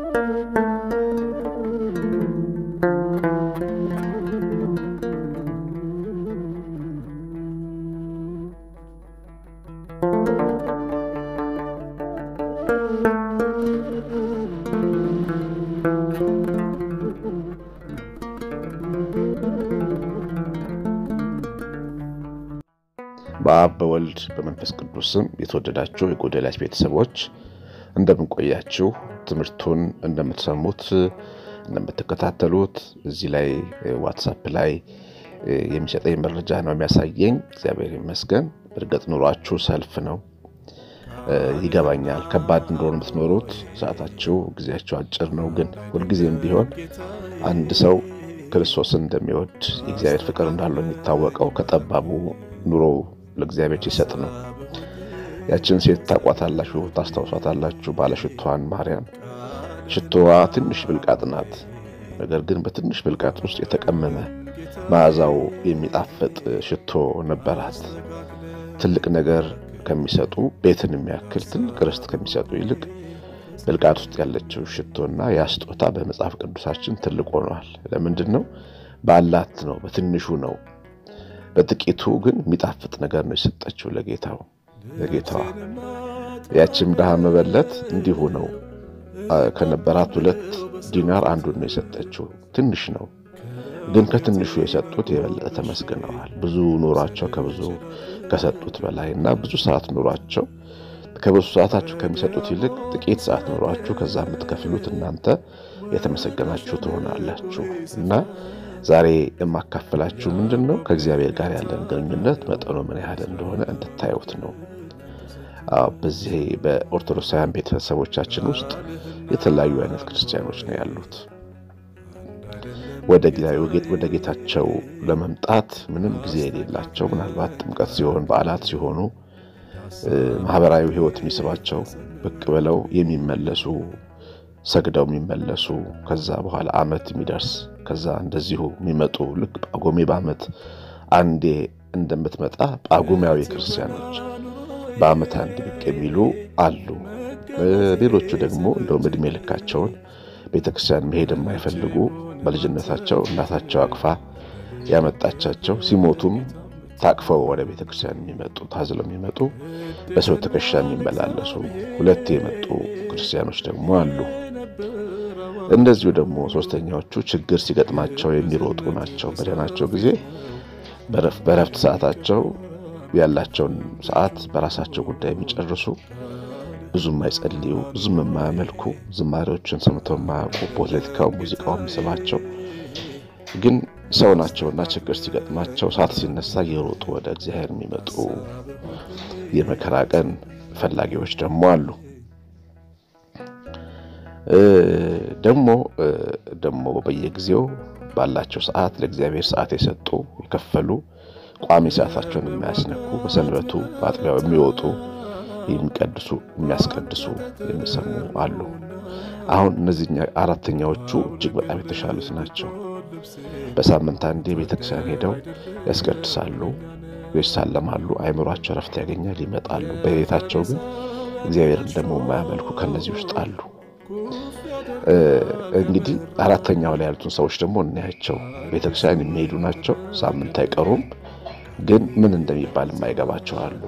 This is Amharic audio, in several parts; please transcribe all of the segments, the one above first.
በአብ በወልድ በመንፈስ ቅዱስ ስም የተወደዳችሁ የጎደልያስ ቤተሰቦች እንደምንቆያችሁ ትምህርቱን እንደምትሰሙት እንደምትከታተሉት እዚህ ላይ ዋትሳፕ ላይ የሚሰጠኝ መረጃ ነው የሚያሳየኝ። እግዚአብሔር ይመስገን። እርግጥ ኑሯችሁ ሰልፍ ነው ይገባኛል። ከባድ እንደሆነ የምትኖሩት ሰዓታችሁ፣ ጊዜያችሁ አጭር ነው። ግን ሁልጊዜም ቢሆን አንድ ሰው ክርስቶስን እንደሚወድ የእግዚአብሔር ፍቅር እንዳለው የሚታወቀው ከጠባቡ ኑሮ ለእግዚአብሔር ሲሰጥ ነው። ያችን ሴት ታቋታላችሁ፣ ታስታውሷታላችሁ። ባለሽቷን ማርያም ሽቶዋ ትንሽ ብልቃጥ ናት። ነገር ግን በትንሽ ብልቃጥ ውስጥ የተቀመመ መዓዛው የሚጣፍጥ ሽቶ ነበራት። ትልቅ ነገር ከሚሰጡ ቤትን የሚያክል ትልቅ ርስት ከሚሰጡ ይልቅ ብልቃጥ ውስጥ ያለችው ሽቶና ያ ስጦታ በመጽሐፍ ቅዱሳችን ትልቅ ሆኗል። ለምንድን ነው? ባላት ነው፣ በትንሹ ነው በጥቂቱ ግን የሚጣፍጥ ነገር ነው የሰጠችው ለጌታው ለጌታዋ። ያችም ድሃ መበለት እንዲሁ ነው። ከነበራት ሁለት ዲናር አንዱን ነው የሰጠችው። ትንሽ ነው ግን ከትንሹ የሰጡት የበለጠ ተመስግነዋል። ብዙ ኑሯቸው ከብዙ ከሰጡት በላይ እና ብዙ ሰዓት ኑሯቸው ከብዙ ሰዓታችሁ ከሚሰጡት ይልቅ ጥቂት ሰዓት ኑሯችሁ ከዛ የምትከፍሉት እናንተ የተመሰገናችሁ ትሆናላችሁ እና ዛሬ የማካፈላችሁ ምንድን ነው ከእግዚአብሔር ጋር ያለን ግንኙነት መጠኑ ምን ያህል እንደሆነ እንድታዩት ነው። በዚህ በኦርቶዶክሳውያን ቤተሰቦቻችን ውስጥ የተለያዩ አይነት ክርስቲያኖች ነው ያሉት። ወደ ጌታቸው ለመምጣት ምንም ጊዜ የሌላቸው ምናልባት ጥምቀት ሲሆን፣ በዓላት ሲሆኑ፣ ማህበራዊ ሕይወት የሚስባቸው ብቅ ብለው የሚመለሱ ሰግደው የሚመለሱ ከዛ በኋላ ዓመት የሚደርስ ከዛ እንደዚሁ የሚመጡ ልክ ጳጉሜ በዓመት አንዴ እንደምትመጣ ጳጉሜያዊ ክርስቲያኖች በዓመት አንድ ብቅ የሚሉ አሉ። ሌሎቹ ደግሞ እንደውም ዕድሜ ልካቸውን ቤተክርስቲያን መሄድ የማይፈልጉ በልጅነታቸው እናታቸው አቅፋ ያመጣቻቸው ሲሞቱም ታቅፈው ወደ ቤተክርስቲያን የሚመጡ ታዝለው የሚመጡ በሰው ትከሻ የሚመላለሱ ሁለት የመጡ ክርስቲያኖች ደግሞ አሉ። እንደዚሁ ደግሞ ሶስተኛዎቹ ችግር ሲገጥማቸው የሚሮጡ ናቸው። በደህናቸው ጊዜ በረፍት ሰዓታቸው ያላቸውን ሰዓት በራሳቸው ጉዳይ የሚጨርሱ ብዙም የማይጸልዩ ብዙም የማያመልኩ ዝማሬዎችን ሰምተው የማያውቁ ፖለቲካው፣ ሙዚቃው የሚስባቸው ግን ሰው ናቸውና ችግር ሲገጥማቸው ሰዓት ሲነሳ እየሮጡ ወደ እግዚአብሔር የሚመጡ የመከራ ቀን ፈላጊዎች ደግሞ አሉ። ደግሞ ደግሞ በየጊዜው ባላቸው ሰዓት ለእግዚአብሔር ሰዓት የሰጡ የከፈሉ ቋሚ ሰዓታቸውን የማያስነኩ በሰንበቱ በአጥቢያው የሚወጡ የሚቀድሱ የሚያስቀድሱ የሚሰሙ አሉ። አሁን እነዚህ አራተኛዎቹ እጅግ በጣም የተሻሉት ናቸው። በሳምንት አንዴ ቤተክርስቲያን ሄደው ያስቀድሳሉ፣ ይሳለማሉ፣ አይምሯቸው ረፍት ያገኛል፣ ይመጣሉ። በቤታቸው ግን እግዚአብሔርን ደግሞ የማያመልኩ ከነዚህ ውስጥ አሉ። እንግዲህ አራተኛው ላይ ያሉትን ሰዎች ደግሞ እናያቸው። ቤተክርስቲያን የሚሄዱ ናቸው፣ ሳምንት አይቀሩም፣ ግን ምን እንደሚባል የማይገባቸው አሉ።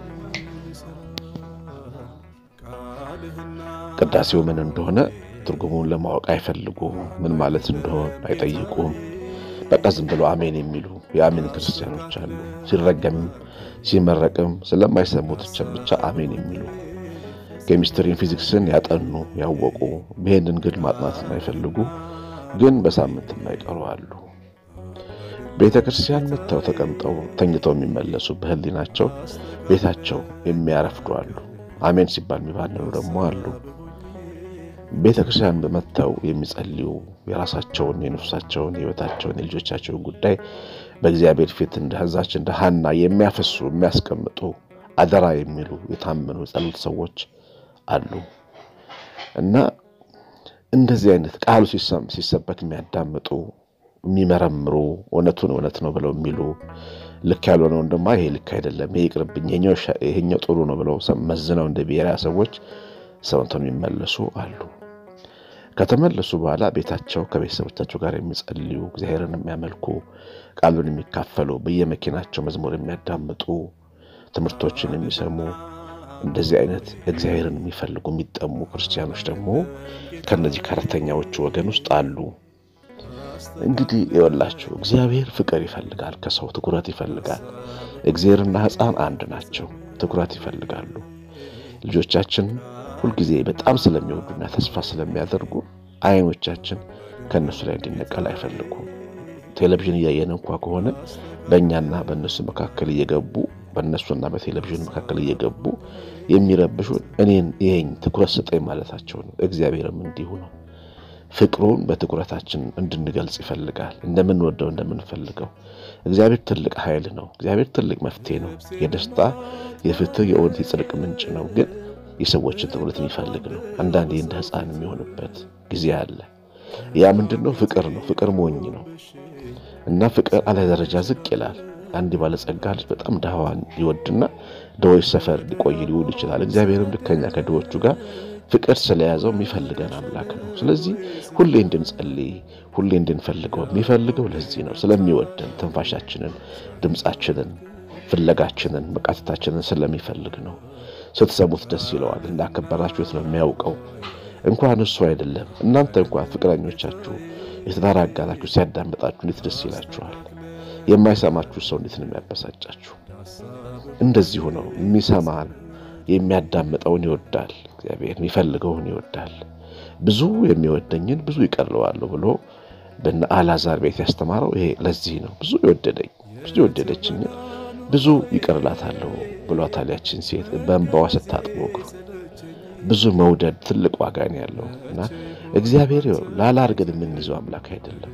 ቅዳሴው ምን እንደሆነ ትርጉሙን ለማወቅ አይፈልጉም። ምን ማለት እንደሆን አይጠይቁም። በቃ ዝም ብሎ አሜን የሚሉ የአሜን ክርስቲያኖች አሉ። ሲረገምም ሲመረቅም ስለማይሰሙት ብቻ አሜን የሚሉ ኬሚስትሪን፣ ፊዚክስን ያጠኑ ያወቁ ይሄንን ግን ማጥናት የማይፈልጉ ግን በሳምንት የማይቀሩ አሉ። ቤተ ክርስቲያን መጥተው ተቀምጠው ተኝተው የሚመለሱ በህሊናቸው ቤታቸው የሚያረፍዱ አሉ። አሜን ሲባል የሚባንኑ ደግሞ አሉ። ቤተ ክርስቲያን በመጥተው የሚጸልዩ የራሳቸውን የነፍሳቸውን የህይወታቸውን የልጆቻቸውን ጉዳይ በእግዚአብሔር ፊት እንደ ህዛች እንደ ሀና የሚያፈሱ የሚያስቀምጡ አደራ የሚሉ የታመኑ የጸሎት ሰዎች አሉ እና እንደዚህ አይነት ቃሉ ሲሰበክ የሚያዳምጡ የሚመረምሩ እውነቱን እውነት ነው ብለው የሚሉ ልክ ያልሆነውን ደግሞ ይሄ ልክ አይደለም፣ ይሄ ይቅርብኝ፣ ይሄኛው ጥሩ ነው ብለው መዝነው እንደ ብሔራ ሰዎች ሰውንተው የሚመለሱ አሉ። ከተመለሱ በኋላ ቤታቸው ከቤተሰቦቻቸው ጋር የሚጸልዩ እግዚአብሔርን የሚያመልኩ ቃሉን የሚካፈሉ በየመኪናቸው መዝሙር የሚያዳምጡ ትምህርቶችን የሚሰሙ እንደዚህ አይነት እግዚአብሔርን የሚፈልጉ የሚጠሙ ክርስቲያኖች ደግሞ ከነዚህ ከአራተኛዎቹ ወገን ውስጥ አሉ። እንግዲህ ይወላችሁ እግዚአብሔር ፍቅር ይፈልጋል፣ ከሰው ትኩረት ይፈልጋል። እግዚአብሔርና ሕፃን አንድ ናቸው፣ ትኩረት ይፈልጋሉ። ልጆቻችን ሁልጊዜ በጣም ስለሚወዱና ተስፋ ስለሚያደርጉ አይኖቻችን ከእነሱ ላይ እንዲነቀል አይፈልጉም። ቴሌቪዥን እያየን እንኳ ከሆነ በእኛና በእነሱ መካከል እየገቡ በእነሱና በቴሌቪዥን መካከል እየገቡ የሚረብሹን እኔን ይሄኝ ትኩረት ስጠኝ ማለታቸው ነው። እግዚአብሔርም እንዲሁ ነው። ፍቅሩን በትኩረታችን እንድንገልጽ ይፈልጋል። እንደምንወደው እንደምንፈልገው። እግዚአብሔር ትልቅ ኃይል ነው። እግዚአብሔር ትልቅ መፍትሄ ነው። የደስታ የፍትህ፣ የእውነት፣ የጽድቅ ምንጭ ነው። ግን የሰዎችን ትኩረት የሚፈልግ ነው። አንዳንዴ እንደ ሕፃን የሚሆንበት ጊዜ አለ። ያ ምንድን ነው? ፍቅር ነው። ፍቅር ሞኝ ነው እና ፍቅር አለ ደረጃ ዝቅ ይላል። አንድ ባለጸጋ ልጅ በጣም ድሃዋን ይወድና ድሆች ሰፈር ሊቆይ ሊውል ይችላል። እግዚአብሔርም ልከኛ ከድሆቹ ጋር ፍቅር ስለያዘው የሚፈልገን አምላክ ነው። ስለዚህ ሁሌ እንድንጸልይ ሁሌ እንድንፈልገው የሚፈልገው ለዚህ ነው። ስለሚወደን ትንፋሻችንን፣ ድምፃችንን፣ ፍለጋችንን፣ መቃተታችንን ስለሚፈልግ ነው። ስትሰሙት ደስ ይለዋል። እንዳከበራችሁት ነው የሚያውቀው። እንኳን እሱ አይደለም እናንተ እንኳን ፍቅረኞቻችሁ የትዳር አጋራችሁ ሲያዳምጣችሁ እንዴት ደስ ይላችኋል። የማይሰማችሁ ሰው እንዴት ነው የሚያበሳጫችሁ? እንደዚሁ ነው። የሚሰማን የሚያዳምጠውን ይወዳል። እግዚአብሔር የሚፈልገውን ይወዳል። ብዙ የሚወደኝን ብዙ ይቀርለዋለሁ ብሎ በነ አልዓዛር ቤት ያስተማረው ይሄ ለዚህ ነው። ብዙ የወደደኝ ብዙ የወደደችኝን ብዙ ይቀርላታለሁ ብሏታል። ያችን ሴት በእንባዋ ስታጥቦ እግሩ ብዙ መውደድ ትልቅ ዋጋ ነው ያለው እና እግዚአብሔር ላላ አድርገን የምንይዘው አምላክ አይደለም።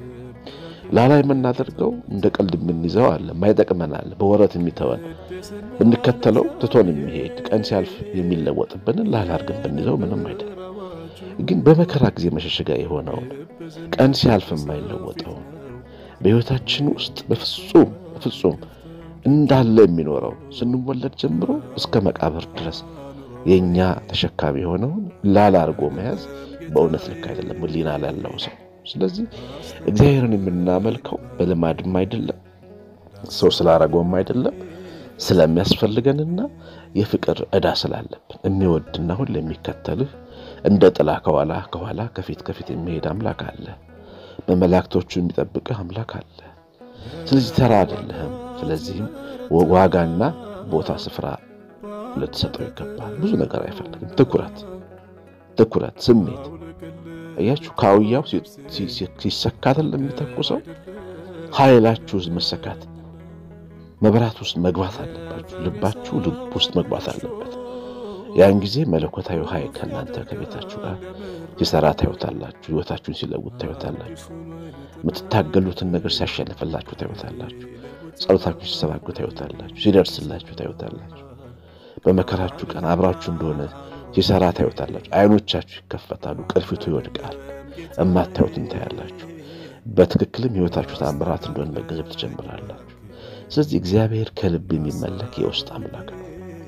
ላላ የምናደርገው እንደ ቀልድ የምንይዘው አለ፣ ማይጠቅመን አለ፣ በወረት የሚተወን ብንከተለው ትቶን የሚሄድ ቀን ሲያልፍ የሚለወጥብንን ላላ አድርገን ብንይዘው ምንም አይደለም። ግን በመከራ ጊዜ መሸሸጊያ የሆነውን ቀን ሲያልፍ የማይለወጠውን በሕይወታችን ውስጥ በፍጹም በፍጹም እንዳለ የሚኖረው ስንወለድ ጀምሮ እስከ መቃብር ድረስ የእኛ ተሸካሚ የሆነውን ላላ አድርጎ መያዝ በእውነት ልክ አይደለም፣ ሕሊና ላለው ሰው። ስለዚህ እግዚአብሔርን የምናመልከው በልማድም አይደለም፣ ሰው ስላረገውም አይደለም፣ ስለሚያስፈልገንና የፍቅር ዕዳ ስላለብን የሚወድና ሁሉ የሚከተልህ እንደ ጥላ ከኋላ ከኋላ ከፊት ከፊት የሚሄድ አምላክ አለ። በመላእክቶቹ የሚጠብቅህ አምላክ አለ። ስለዚህ ተራ አይደለህም። ስለዚህም ዋጋና ቦታ ስፍራ ልትሰጠው ይገባል። ብዙ ነገር አይፈልግም። ትኩረት፣ ትኩረት፣ ስሜት እያችሁ ከአውያው ሲሰካትን ለሚተኩሰው ኃይላችሁ ውስጥ መሰካት መብራት ውስጥ መግባት አለባችሁ። ልባችሁ ልብ ውስጥ መግባት አለበት። ያን ጊዜ መለኮታዊ ኃይል ከእናንተ ከቤታችሁ ጋር ሲሰራ ታዩታላችሁ። ሕይወታችሁን ሲለውጥ ታዩታላችሁ። የምትታገሉትን ነገር ሲያሸንፍላችሁ ታዩታላችሁ። ጸሎታችሁ ሲሰባጉ ታዩታላችሁ። ሲደርስላችሁ ታዩታላችሁ። በመከራችሁ ቀን አብራችሁ እንደሆነ ሲሰራ ታዩታላችሁ። አይኖቻችሁ ይከፈታሉ። ቅርፊቱ ይወድቃል። እማታዩትን ታያላችሁ። በትክክልም ሕይወታችሁ ታምራት እንደሆነ መገንዘብ ትጀምራላችሁ። ስለዚህ እግዚአብሔር ከልብ የሚመለክ የውስጥ አምላክ ነው።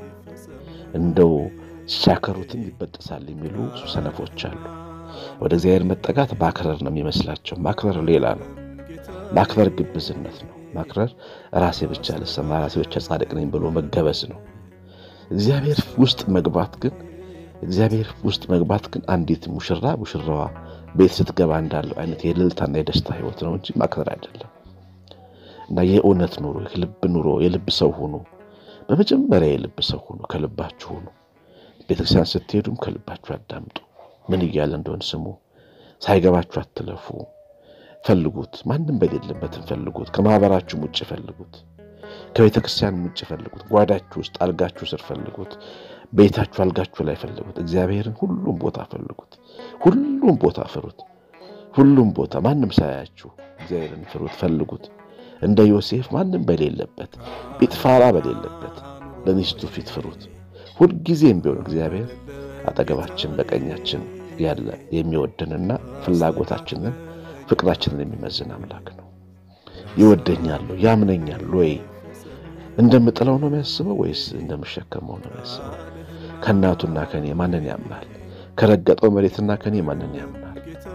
እንደው ሲሻከሩትም ይበጠሳል የሚሉ ሰነፎች አሉ። ወደ እግዚአብሔር መጠጋት ማክረር ነው የሚመስላቸው። ማክረር ሌላ ነው። ማክረር ግብዝነት ነው። ማክረር ራሴ ብቻ ልሰማ፣ ራሴ ብቻ ጻድቅ ነኝ ብሎ መገበዝ ነው። እግዚአብሔር ውስጥ መግባት ግን እግዚአብሔር ውስጥ መግባት ግን አንዲት ሙሽራ ሙሽራዋ ቤት ስትገባ እንዳለው አይነት የእልልታና የደስታ ሕይወት ነው እንጂ ማክረር አይደለም። እና የእውነት ኑሮ፣ የልብ ኑሮ፣ የልብ ሰው ሁኑ። በመጀመሪያ የልብ ሰው ሁኑ፣ ከልባችሁ ሁኑ። ቤተክርስቲያን ስትሄዱም ከልባችሁ አዳምጡ። ምን እያለ እንደሆን ስሙ። ሳይገባችሁ አትለፉ። ፈልጉት። ማንም በሌለበትም ፈልጉት። ከማህበራችሁም ውጭ ፈልጉት። ከቤተ ክርስቲያን ውጭ ፈልጉት። ጓዳችሁ ውስጥ አልጋችሁ ስር ፈልጉት። ቤታችሁ አልጋችሁ ላይ ፈልጉት። እግዚአብሔርን ሁሉም ቦታ ፈልጉት። ሁሉም ቦታ ፍሩት። ሁሉም ቦታ ማንም ሳያችሁ እግዚአብሔርን ፍሩት፣ ፈልጉት። እንደ ዮሴፍ ማንም በሌለበት ጲጥፋራ በሌለበት በሚስቱ ፊት ፍሩት። ሁልጊዜም ቢሆን እግዚአብሔር አጠገባችን በቀኛችን ያለ የሚወደንና ፍላጎታችንን ፍቅራችንን የሚመዝን አምላክ ነው። ይወደኛል፣ ያምነኛል ወይ እንደምጥለው ነው የሚያስበው ወይስ እንደምሸከመው ነው የሚያስበው? ከእናቱና ከኔ ማንን ያምናል? ከረገጠው መሬትና ከኔ ማንን ያምናል?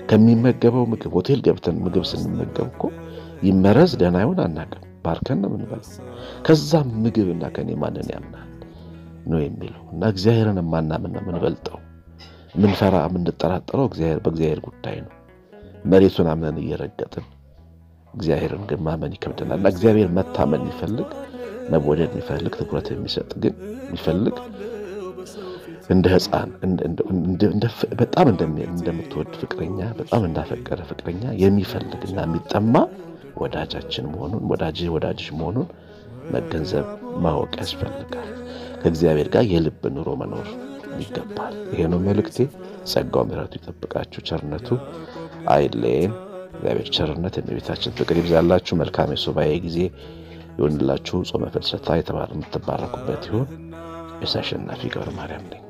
ከሚመገበው ምግብ ሆቴል ገብተን ምግብ ስንመገብ እኮ ይመረዝ ደህና ይሆን አናውቅም። ባርከን ነው የምንበላው። ከዛም ምግብና ከኔ ማንን ያምናል ነው የሚለው እና እግዚአብሔርን የማናምን ነው የምንበልጠው። ምንፈራ የምንጠራጠረው እግዚአብሔር በእግዚአብሔር ጉዳይ ነው። መሬቱን አምነን እየረገጥን እግዚአብሔርን ግን ማመን ይከብደናል። እና እግዚአብሔር መታመን የሚፈልግ መወደድ የሚፈልግ ትኩረት የሚሰጥ ግን የሚፈልግ እንደ ሕፃን በጣም እንደምትወድ ፍቅረኛ በጣም እንዳፈቀረ ፍቅረኛ የሚፈልግና የሚጠማ ወዳጃችን መሆኑን ወዳጅ ወዳጅሽ መሆኑን መገንዘብ ማወቅ ያስፈልጋል። ከእግዚአብሔር ጋር የልብ ኑሮ መኖር ይገባል። ይሄ ነው መልእክቴ። ጸጋው ምሕረቱ ይጠብቃችሁ፣ ቸርነቱ አይለየን። እግዚአብሔር ቸርነት የእመቤታችን ፍቅር ይብዛላችሁ። መልካም የሱባኤ ጊዜ ይሁንላችሁ። ጾመ ፍልሰታ የምትባረኩበት ይሁን። የሳሸናፊ ገብረ ማርያም ነኝ።